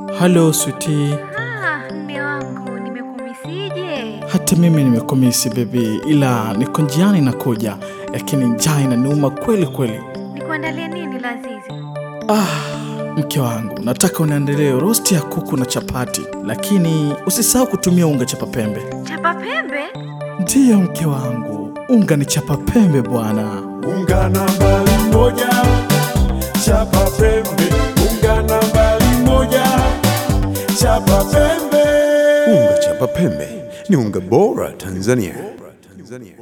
Halo switi, Ah, mme wangu nimekumisije? hata mimi nimekumisi bebi, ila niko njiani nakuja, lakini njaa inaniuma kweli kweli. Nikuandalie nini Lazizi? Ah, mke wangu, nataka uniandalie rosti ya kuku na chapati, lakini usisahau kutumia unga chapa pembe. Chapa pembe? Ndiyo mke wangu, unga ni chapa pembe bwana. Unga nambari moja, chapa pembe. Unga nambari moja, chapa pembe. Unga chapa pembe ni unga bora Tanzania. Tanzania.